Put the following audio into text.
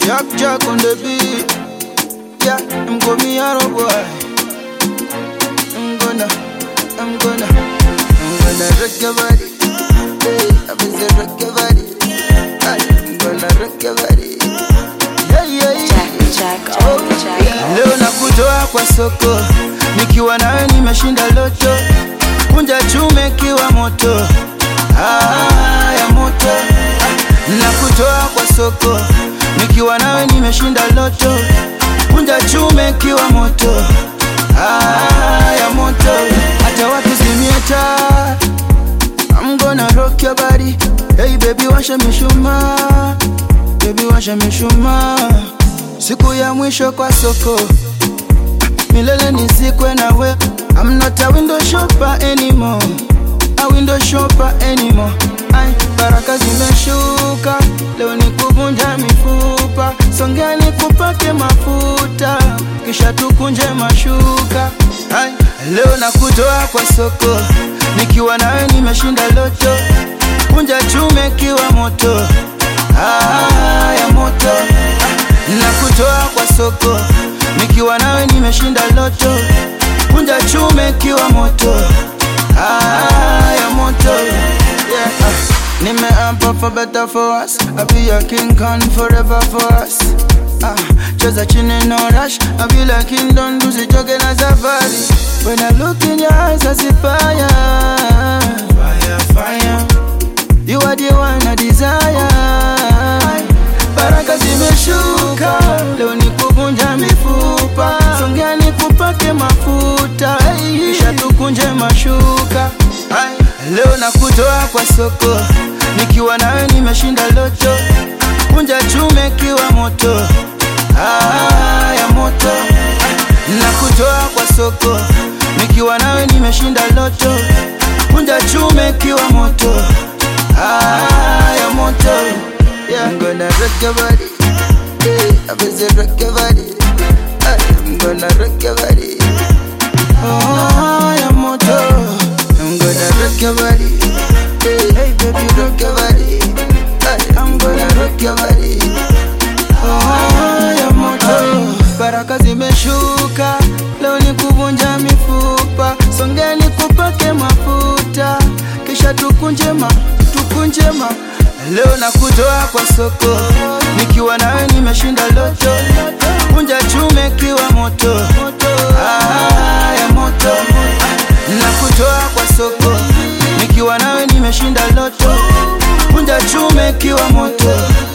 Jack Jack on the beat. Yeah, I'm gonna be a boy. I'm gonna, I'm gonna, I'm gonna rock your body. Hey, I'm gonna rock your body. Hey, I'm gonna rock your body. Yeah, yeah, yeah. Jack, Jack, Oh, Jack. yeah. Leo nakutoa kwa soko, nikiwa nawe nimeshinda loto, kunja chume kiwa moto, ah, ya moto. Nakutoa kwa soko, nikiwa nawe nimeshinda loto, kunja chume kiwa moto, ah, ya moto. Hata wakizimia taa, I'm gonna rock your body. Hey baby, washa mishumaa, baby washa mishumaa siku ya mwisho kwa soko milele nizikwe nawe I'm not a window shopper anymore a window shopper anymore Ay, baraka zimeshuka leo ni kuvunja mifupa songea ni kupake mafuta kisha tukunje mashuka Ay, leo nakutoa kwa soko nikiwa nawe nimeshinda loto kunja chume kiwa moto ah, ya moto nakutoa kwa soko nikiwa nawe nimeshinda loto kunja chume kiwa moto ah, ya moto yeah. ah. nimeapa for better for us I be your king Khan forever for us ah. cheza chini no rush I be like kingdom tusichoke na safari when I look in your eyes I see fire fire fire you are the one I desire baraka zimeshuka leo ni kuvunja mifupa songea ni kupake mafuta kisha tukunje mashuka Ay, leo nakutoa kwa soko nikiwa nawe nimeshinda loto kunja chume kiwa moto ah, ya moto nakutoa kwa soko nikiwa nawe nimeshinda loto kunja chume kiwa moto ah, ya moto yeah. I'm gonna rock your body yeah. I'm gonna rock your body Ay, I'm gonna rock your body oh, ya moto I'm gonna rock your body yeah. Hey baby rock your body Ay, I'm gonna rock your body oh, ya moto baraka zimeshuka leo ni kuvunja mifupa songeni kupake mafuta kisha tukunjema tukunjema leo nakutoa kwa soko nikiwa nawe nimeshinda loto kunja chume kiwa moto ah, ya moto nakutoa kwa soko nikiwa nawe nimeshinda loto kunja chume kiwa moto